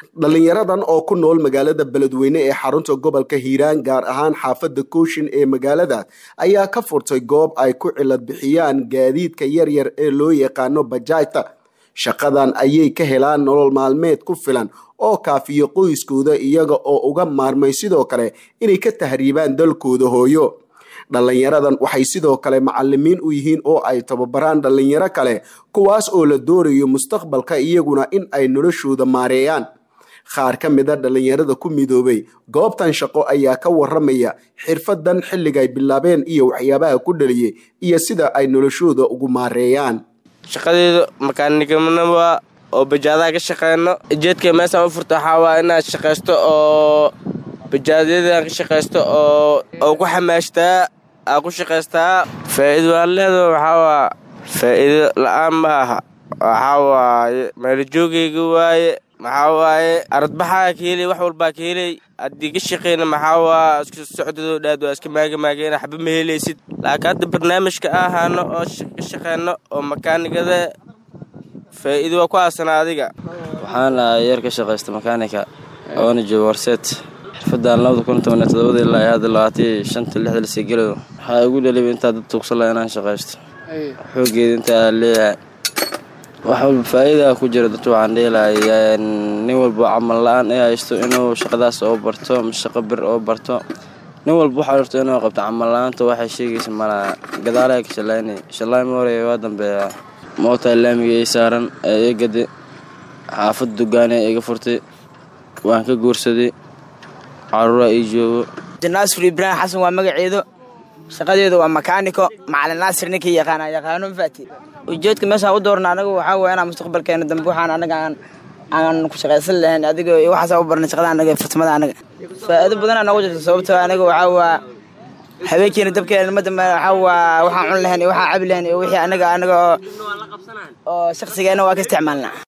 dhalinyaradan oo ku nool magaalada beledweyne ee xarunta gobolka hiiraan gaar ahaan xaafadda kooshin ee magaalada ayaa ka furtay goob ay ku cilad bixiyaan gaadiidka yaryar ee loo yaqaano bajaajta shaqadan ayay ka helaan nolol maalmeed ku filan oo kaafiyo qoyskooda iyaga oo uga maarmay sidoo kale inay ka tahriibaan dalkooda hooyo dhalinyaradan waxay sidoo kale macalimiin u yihiin oo ay tababaraan dhalinyaro kale kuwaas oo la doonayo mustaqbalka iyaguna in ay noloshooda maareeyaan qaar ka mid a dhalinyarada ku midoobay goobtan shaqo ayaa ka waramaya xirfadan xilligay bilaabeen iyo waxyaabaha ku dhaliyay iyo sida ay noloshooda ugu maareeyaan shaqadeedu makaanignimoa oo bajaadaha ka shaqeyno jeedka meesaan u furta waxaa waa inaad shaqaysto oo bajaadyadaan ka shaqaysto oo oo ku xamaashtaa aa ku shaqaystaa faa'iido aan leedo waxaa waa faa'iido la-aan ma aha waxaa waaye meelajoogayga waaye maxaa waaye aradbaxaa ka helay wax walbaa ka helay haddii ka shaqeyna maxaa waa isku socdadoo dhaad waa iska maagamaageen waxba ma helaysid laakiin hadda barnaamijka ahaano oo ka shaqeyno oo makaanigada faa'iido waa ku aasana adiga waxaan ahay yar ka shaqaysta makaanika oona jooga warseet xirfadaan labada kun toban iyo todobada ilaa hadda labaatiyo shanta lixda lasii gelayo waxaa igu dhaliba intaa dad tuugsala inaan shaqaysto xoogeeda intaa leeyahay wax walba faa'iidaa ku jira dadka waxaan dheelahay nin walba camal la-aan ee haysto inuu shaqadaas oo barto ma shaqo bir oo barto nin walba waxaa rabto inuu qabto camal la-aanta waxay sheegaysa malaha gadaalaha ka shallaynay shallaay ma horeeya waa dambeeya mootaa laamiga ii saaran ee ii gadi xaafad dugaane iga furtay waan ka guursaday caruuraa ii joogo naasir ibraahim xasan waa magaceedu shaqadeedu waa makaaniko macalin naasir ninkii yaqaana yaqaano mafaati ujeedka meeshaan u doorna anaga waxaa weya inaan mustaqbalkeena dambe waxaan anaga aan aan ku shaqaysan lahayn adiga waxaasa u barnay shaqada anaga farsamada anaga faa'iido badanaa noogu jirta sababtoo anaga waxaa waa habeenkeena dabkeena madambe waxaa waa waxaan cun lahayn iyo waxaan cabi lahayn iyo wixii anaga anaga oo shakhsigeena waa ka isticmaalnaa